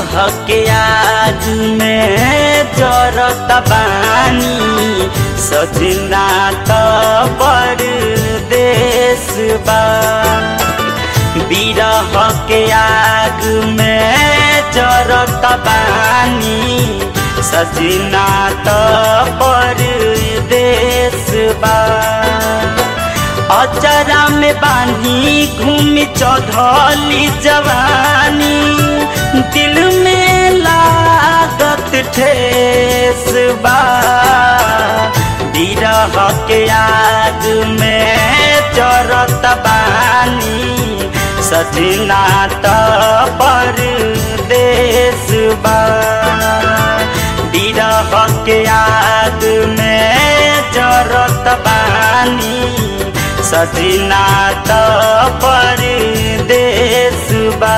बिरह के आग में जरत बानी सजना त परदेस बा बिरह के आग में जरत बानी सजना त परदेस बा अचरा में बानी घूमी चौधली जवानी दिल में लागत ठेस बा बिरह के आग में चरत बानी सजना त परदेस बा बिरह के आग में जरत बानी सजना त परदेस बा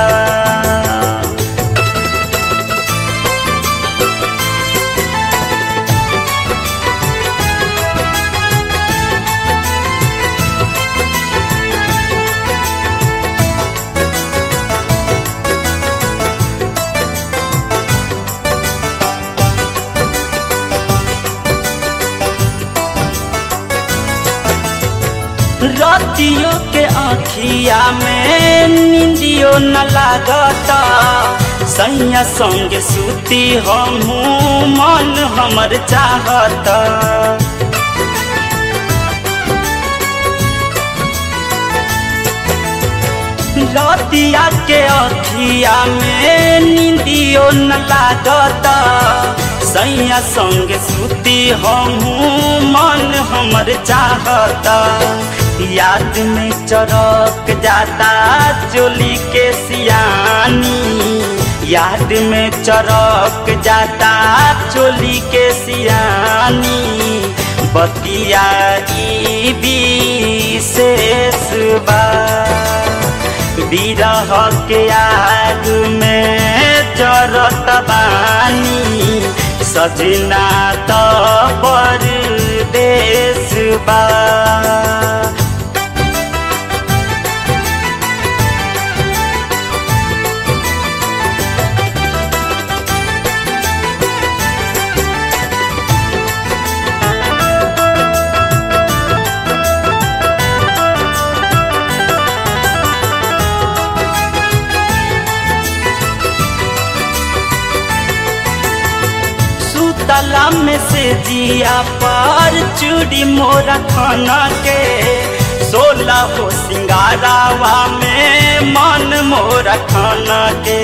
रतियों के आँखिया में निंदियो न लागता सैया संग सूती हमू मन हमर चाहता रतिया के आँखिया में निंदियो न लागता सैया संग सूती हमू मन हमर चाहता याद में चरक जाता चोली के सियानी याद में चरक जाता चोली के सियानी बतिया ई विशेष बा बिरह के आग में जरत बानी सजना त परदेस बा तला में से जिया पर चूड़ी मोरा खाना के सोला हो सिंगारावा में मन मोरा खाना के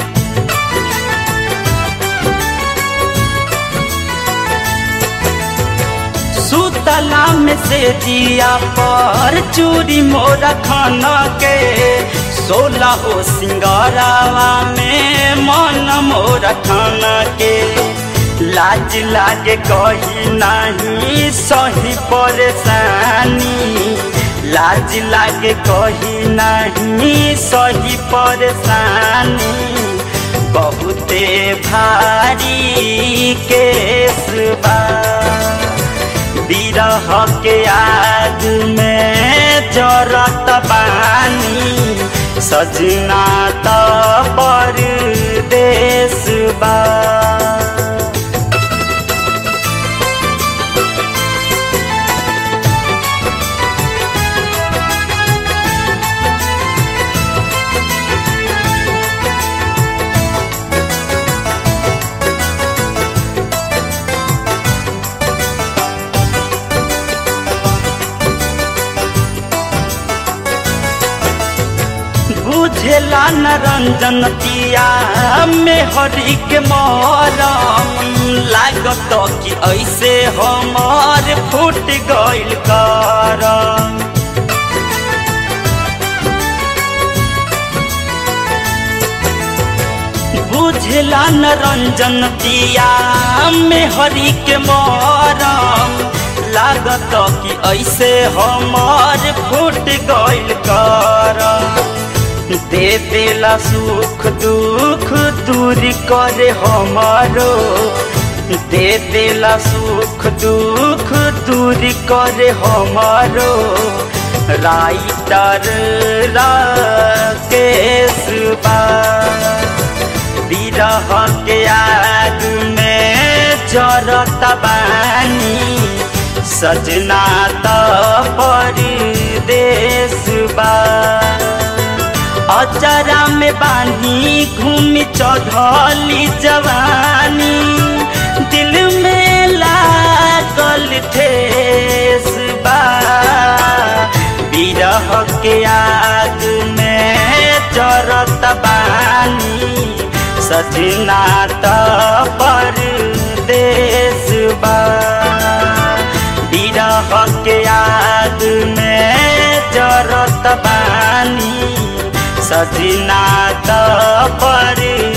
सुतला में से जिया पर चूड़ी मोरा खाना के सोला हो सिंगारावा में मन मोरा खाना के लाज लागे कही नहीं सही परेशानी लाज लागे कही नहीं सही परेशानी बहुते भारी केस बा बिरह के आग में जरत बानी सजना त परदेस बा बुझेला न रंजन तिया में हरी के मरम लागत कि ऐसे हमार फूट गइल करम बुझेला न रंजन तिया में हरी के मरम लागत कि ऐसे हमार फूट गइल करम दे देला सुख दुख दूरी करे हमारो दे देला सुख दुख दूरी करे हमारो राइटर राकेश बा बिरह के आग में जरत बानी सजना त परदेश बा अचरा में बानी घूमी चढ़ली जवानी दिल में लागल ठेस बा बिरह के आग में जरत बानी सजना त परदेश बा बिरह के आग में जरत बानी सजना त परदेश